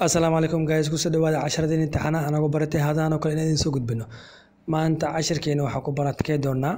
asalaamu calaykum guys kusoo dhawaada casharadeen imtixaana anagu baratay hadaan oo kale inaan idin soo gudbino maanta cashirkeena waxaan ku barakey doonaa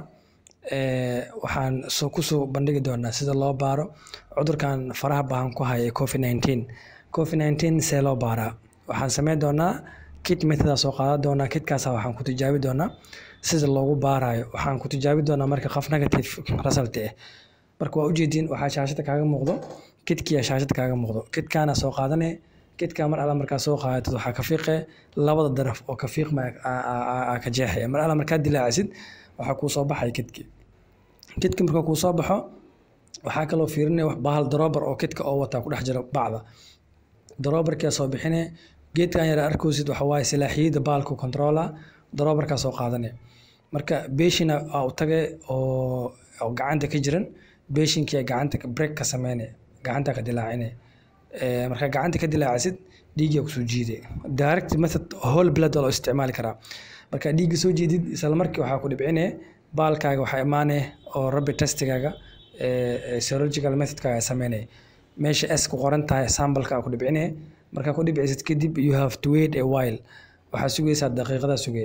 waxaan soo kusoo bandhigi doonaa sida loo baaro cudurkan faraha bahan ku haya covid nineteen covid nineteen see loo baaraa waxaan sameyn doonaa kit method soo qaadan doonaa kitkaas waxaan ku tijaabi doonaa sida loogu baarayo waxaan ku tijaabi doonaa marka qof negative result ah marka waa ujeediin waxaa shaashada kaaga muuqdo kitkiya shaashada kaaga muuqdo kitkaana soo qaadane kitkaa mar alla markaa soo qaadatid waxaa ka fiiqe labada daraf oo ka fiiqma ka jeexaya mar alla markaa dilaacisid waxaa kuu soo baxaya kitki kitki marka kuu soo baxo waxaa kaloo fiirinaya wax bahal daroobar oo kitka oo wataa ku dhex jira bacda daroobarkaa soo bixine geedkan yara arkoosid waxa waaye silaaxiyada baalku controla daroobarkaa soo qaadane marka beeshina aa u tage oo oo gacanta ka jiran beeshinkia gacanta break ka sameyne gacanta ka dilaacine markaa gacanta ka dilaacisid dhiiggaa kusoo jiide direct method whole blood waa loo isticmaali karaa markaa dhiigga soo jeedid isla markii waxaa ku dhibcine baalkaaga waxaa imaane oo rabbi testigaaga serological methodkaaga sameynaya meesha s ku qoran tahay sambalka aa ku dhibcine markaa ku dhibcisid kadib you have to wait a while waxaa sugaysaa daqiiqada sugee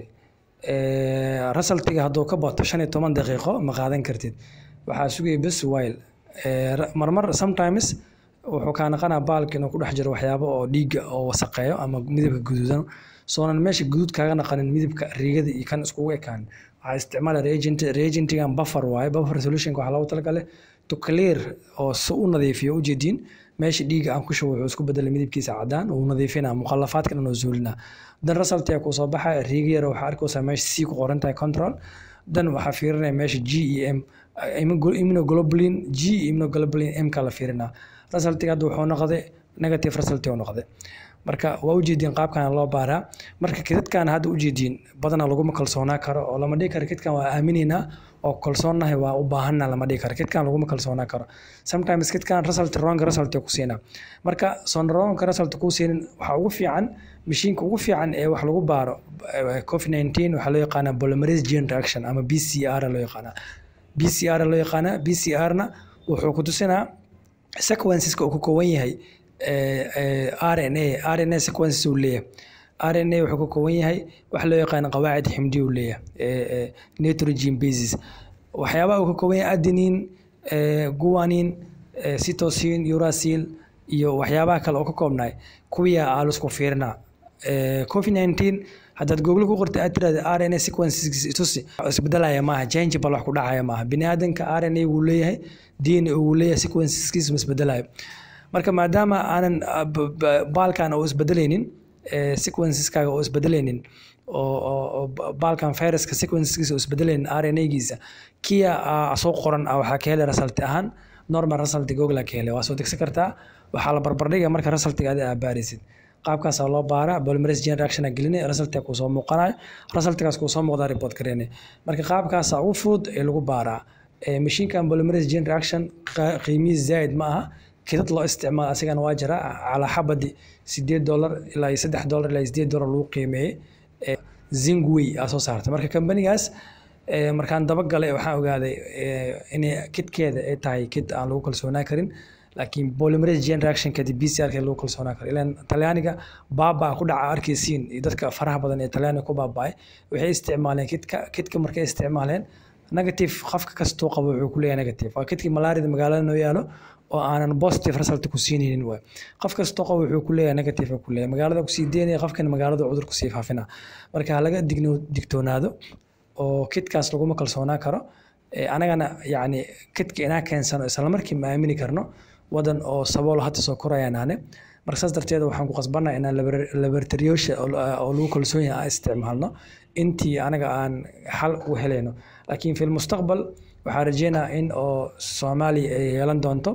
resultiga hadduu ka bato shan iyo toban daqiiqo ma qaadan kartid waxaa sugaya bes while marmar sometimes wuxuu kaa naqanaa baalka inuu ku dhex jiro waxyaabo oo dhiigga oo wasaqeeyo ama midabka guduudan soonan meesha guduud kaaga naqanin midabka riigada iyo kan iskugu ekaan waxaa isticmaala reagent reagentigan buffer waaye buffer solutionka waxaa loogu talagalay to clear oo si u nadiifiyo ujeediin meesha dhiigga aan ku shubo wuxuu isku bedelay midabkiisa cadaan uu nadiifinaa mukhalafaadka dhan oo zuulinaa dan resultiga kuu soo baxa riiga yar waxaa arkaysaa meesha c ku qoran tahay control dan waxaa fiirinaya meesha g e m immunoglobulin g immunoglobulin m ka la fiirinaa resultiga hadda wuxuu noqday negative result uu noqday marka waa ujeediin qaabkan loo baaraa marka kidadkan hadda ujeediin badanaa laguma kalsoonaa karo oo lama dhihi karo kidkan waa aaminaynaa oo kalsoonnahay waa u baahanna lama dhihi karo kidkan laguma kalsoonaa karo sometimes kidkan result wrong result ku siinaa marka soon wrong result kuu siinin waxaa ugu fiican mashiinka ugu fiican ee wax lagu baaro covid nineteen waxaa loo yaqaanaa polymerase gene reaction ama b c r loo yaqaanaa b c r loo yaqaanaa b c r na wuxuu ku tusinaa sequenceska uu ka kooban yahay r n a r n a sequences uu leeyahay r n a wuxuu ka kooban yahay waxa loo yaqaan qawaacid ximdi uu leeyahay nitrogen basis waxyaabaha uu ka kooban yahay adenine guanin cytosine uracil iyo waxyaabaha kale oo ka koobnaay kuwiyaa aalusku fiirinaa covid nineteen haddaad google ku qorta aad tirahda r n a sequences itusi isbedelaya maaha changeable wax ku dhacaya maaha bini aadanka r n a wuu leeyahay d n a wuu leeyahay sequenceskiisu ma isbedelayo marka maadaama aanan baalkan oo isbedelaynin sequenceskaga oo isbedelaynin oo baalkan viruska sequenceskiisa oo isbedelaynin r n a-giisa kia soo qoran waxaa ka helay result ahaan normal result google ka helay waa soo degsan kartaa waxaa la barbardhiga marka resultiga adi aa baarisid qaabkaasaa loo baaraa polymerase gene reaction geline resultiga kuu soo muuqanayo resultigaas kuu soo muuqdaa report gareyne marka qaabkaasaa ugu fudud ee lagu baaraa mashiinkan polymerase gene reaction qiimihiis zaaid ma aha kidad loo isticmaalo asigana waa jira calaa xabadi sideed dolar ilaa iyo saddex dolar ilaa iyo sideed dolar lagu qiimeeyey zingway aa soo saartay marka kambanigaas markaan dabagalay waxaan ogaaday inay kidkeeda ay tahay kid aan lagu kalsoonaa karin laakiin polymerase gene reaction kadib b c r lagu kalsoonaa karo ilaan talyaaniga baabaa ku dhaca arkaysiin iyo dadka faraha badan ee talyaaniga ku baaba'ay waxay isticmaaleen kidka kidka markay isticmaaleen negative qofka kastuu qabo wuxuu ku leeyahay negative waa kidkii malaarida magaalada noo yaalo oo aanan positive result ku siinaynin waay qof kastoo qabo wuxuu ku leeyahay negative ku leeyahay magaalada kusii deynaya qofkan magaalada cudur kusii faafina marka ha laga digno digtoonaado oo kidkaas laguma kalsoonaa karo anagana yacni kidka inaa keensano isla markii ma aamini karno wadan oo sabool hadda soo korayaanaane marka saas darteed waxaan ku qasbannaha inaan laboratoriyosha oo lagu kalsoon yahay aan isticmaalno intii anaga aan xal u helayno laakiin fi lmustaqbal waxaan rajeynaa in oo soomaaliya ay yeelan doonto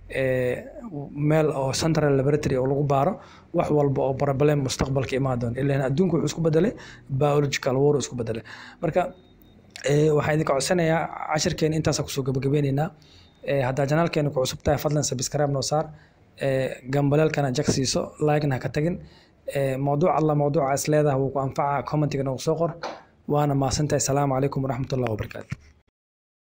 meel oo central laboratory oo lagu baaro wax walba oo problem mustaqbalka imaan doona ilaan adduunku wuxuu isku bedelay biological war isku bedelay marka waxaan idinka codsanayaa cashirkeena intaasa kusoo gabagabeyneynaa haddaa janaalkeena ku cusub tahay fadlan subscribe noo saar gambaleelkana jag siiso like-na ha ka tagin mowduuc alla mowduuca is leedaha wuu ku anfaca commentiga noogu soo qor waana mahadsantahay asalaamu calaykum waraxmatullahi wabarakaatu